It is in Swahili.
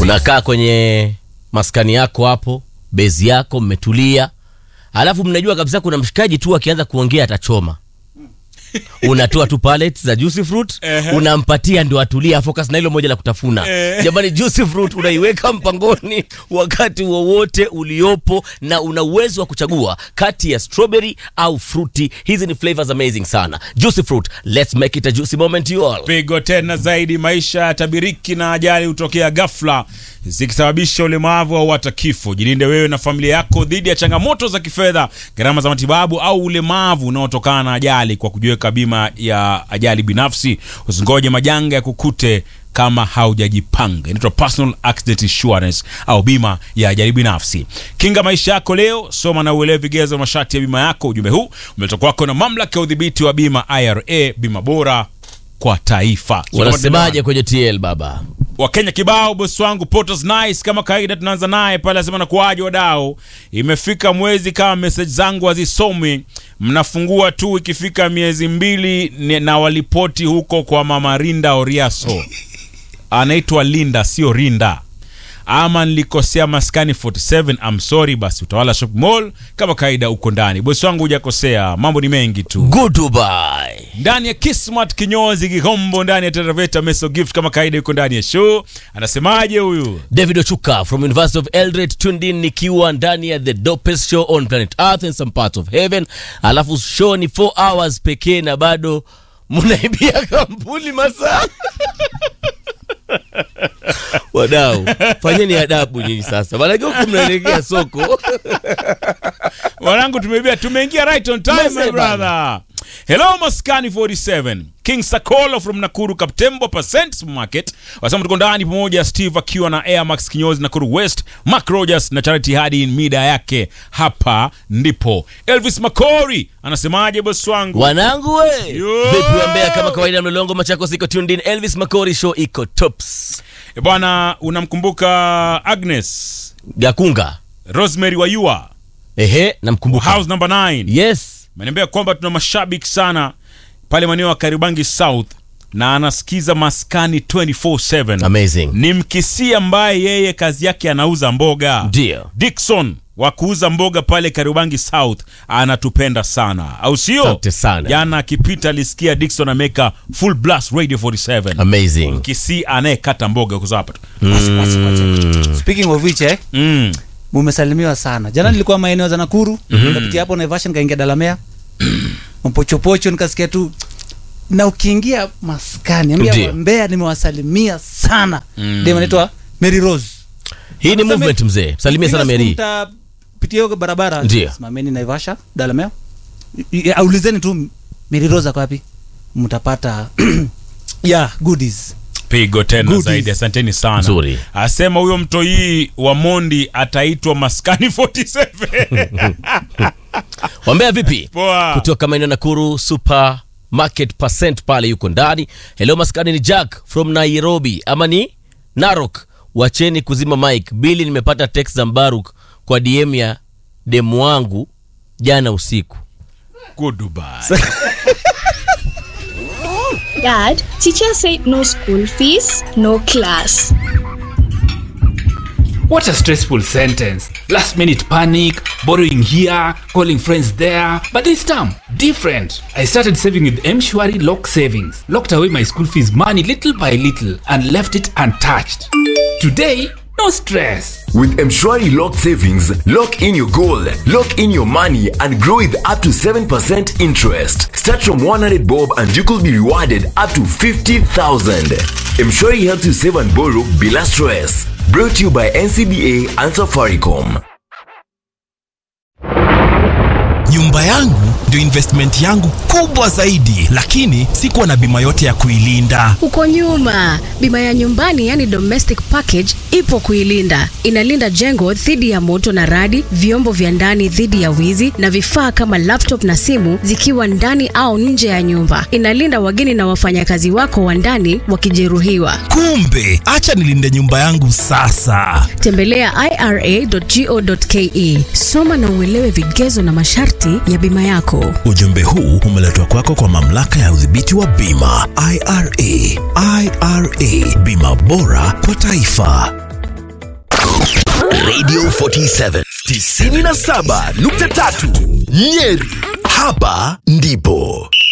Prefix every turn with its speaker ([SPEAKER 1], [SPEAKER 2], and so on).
[SPEAKER 1] unakaa kwenye maskani yako hapo bezi yako mmetulia alafu mnajua kabisa kuna mshikaji tu akianza kuongea atachoma unatoa tu pallets za juicy fruit
[SPEAKER 2] Ehe.
[SPEAKER 1] unampatia ndio atulia focus na hilo moja la kutafuna
[SPEAKER 2] Eh.
[SPEAKER 1] jamani juicy fruit unaiweka mpangoni wakati wowote uliopo na una uwezo wa kuchagua kati ya strawberry au fruity hizi ni flavors amazing sana juicy fruit let's make it a juicy moment you all
[SPEAKER 2] pigo tena zaidi maisha ya tabiriki na ajali hutokea ghafla zikisababisha ulemavu au hata kifo jilinde wewe na familia yako dhidi ya changamoto za kifedha gharama za matibabu au ulemavu unaotokana na ajali kwa kujiweka bima ya ajali binafsi usingoje majanga ya kukute kama haujajipanga inaitwa personal accident insurance au bima ya ajali binafsi kinga maisha yako leo soma na uelewe vigezo masharti ya bima yako ujumbe huu umeletwa kwako na mamlaka ya udhibiti wa bima ira bima bora kwa taifa So,
[SPEAKER 1] wanasemaje kwenye tl baba
[SPEAKER 2] wakenya kibao bosi wangu Potos nice kama kawaida tunaanza naye pale asema na kuaje wadau imefika mwezi kama message zangu hazisomi mnafungua tu ikifika miezi mbili ni- na walipoti huko kwa mama rinda oriaso anaitwa linda sio rinda ama nilikosea maskani 47 I'm sorry basi utawala shop mall kama kawaida uko ndani bosi wangu hujakosea mambo ni mengi tu
[SPEAKER 1] goodbye
[SPEAKER 2] ndani ya Kismat kinyozi Kigombo, ndani ya Teraveta Meso Gift kama kawaida, yuko ndani ya show. Anasemaje huyu?
[SPEAKER 1] david ochuka from university of eldred tuned in nikiwa ndani ya the dopest show on planet earth and some parts of heaven alafu show ni 4 hours pekee na bado mnaibia kampuni masaa wadau fanyeni adabu nyinyi sasa manake huku mnaelekea soko
[SPEAKER 2] Wanangu, tumeibia, tumeingia right on time my
[SPEAKER 1] Mese
[SPEAKER 2] brother. Hello Maskani 47 King Sakolo from Nakuru Kaptembo Percent Market wasema tuko ndani pamoja, Steve akiwa na Air Max kinyozi Nakuru West, Mark Rogers na Charity hadi mida yake. Hapa ndipo Elvis Makori anasemaje bosi wangu?
[SPEAKER 1] wanangu we
[SPEAKER 2] Yo!
[SPEAKER 1] vipi wambea kama kawaida mlolongo machako siko tuned in elvis makori show iko tops
[SPEAKER 2] E bwana, unamkumbuka Agnes
[SPEAKER 1] gakunga
[SPEAKER 2] Rosemary Wayua
[SPEAKER 1] ehe namkumbuka
[SPEAKER 2] house number 9
[SPEAKER 1] yes
[SPEAKER 2] Ameniambia kwamba tuna mashabiki sana pale maeneo ya Karibangi South na anasikiza maskani 24/7.
[SPEAKER 1] amazing
[SPEAKER 2] Ni mkisi ambaye yeye kazi yake anauza mboga.
[SPEAKER 1] ndio
[SPEAKER 2] Dickson wa kuuza mboga pale Karibangi South anatupenda sana, au sio?
[SPEAKER 1] Asante sana.
[SPEAKER 2] Jana akipita alisikia Dickson ameweka full blast radio 47.
[SPEAKER 1] amazing
[SPEAKER 2] Mkisi anayekata mboga kuza hapa tu. Basi, basi, basi.
[SPEAKER 3] speaking of which eh,
[SPEAKER 2] Mm.
[SPEAKER 3] mumesalimiwa sana jana nilikuwa maeneo za nakuru nikapitia hapo naivasha nikaingia dalamea mpochopocho nikasikia tu na ukiingia maskani ambia
[SPEAKER 1] Ndio.
[SPEAKER 3] mbea nimewasalimia sana mm. dem anaitwa mary rose
[SPEAKER 1] hii ni
[SPEAKER 3] Anasema-
[SPEAKER 1] movement mzee salimia sana
[SPEAKER 3] Kila siku
[SPEAKER 1] meri
[SPEAKER 3] mtapitia hiyo barabara
[SPEAKER 1] Ndio.
[SPEAKER 3] simameni naivasha dalamea I- i- aulizeni tu mary rose ako wapi mtapata yeah goodies
[SPEAKER 2] pigo tena
[SPEAKER 3] Goodies.
[SPEAKER 2] zaidi asanteni sana
[SPEAKER 1] Nzuri.
[SPEAKER 2] asema huyo mtoii wa mondi ataitwa maskani 47
[SPEAKER 1] wambea vipi
[SPEAKER 2] Poa.
[SPEAKER 1] kutoka maeneo nakuru super market percent pale yuko ndani hello maskani ni jack from nairobi ama ni narok wacheni kuzima mike bili nimepata text za mbaruk kwa dm ya demu wangu jana usiku
[SPEAKER 2] Goodbye.
[SPEAKER 4] Dad, teacher said no school fees, no class.
[SPEAKER 5] What a stressful sentence. Last minute panic, borrowing here, calling friends there. But this time, different. I started saving with Mshwari Lock Savings. Locked away my school fees money little by little and left it untouched. Today, no stress.
[SPEAKER 6] With Mshwari Lock Savings, lock in your goal, lock in your money, and grow with up to 7% interest. Start from 100 bob and you could be rewarded up to 50,000. Mshwari helps you save and borrow bila stress. Brought to you by NCBA and Safaricom.
[SPEAKER 7] nyumba yangu ndio investment yangu kubwa zaidi lakini sikuwa na bima yote ya kuilinda
[SPEAKER 8] huko nyuma bima ya nyumbani yani domestic package ipo kuilinda inalinda jengo dhidi ya moto na radi vyombo vya ndani dhidi ya wizi na vifaa kama laptop na simu zikiwa ndani au nje ya nyumba inalinda wageni na wafanyakazi wako wa ndani wakijeruhiwa
[SPEAKER 7] kumbe acha nilinde nyumba yangu sasa
[SPEAKER 8] tembelea ira.go.ke soma na uelewe vigezo na masharti ya bima yako
[SPEAKER 7] ujumbe huu umeletwa kwako kwa mamlaka ya udhibiti wa bima ira ira bima bora kwa taifa
[SPEAKER 6] Radio 47 97.3 Nyeri. Hapa ndipo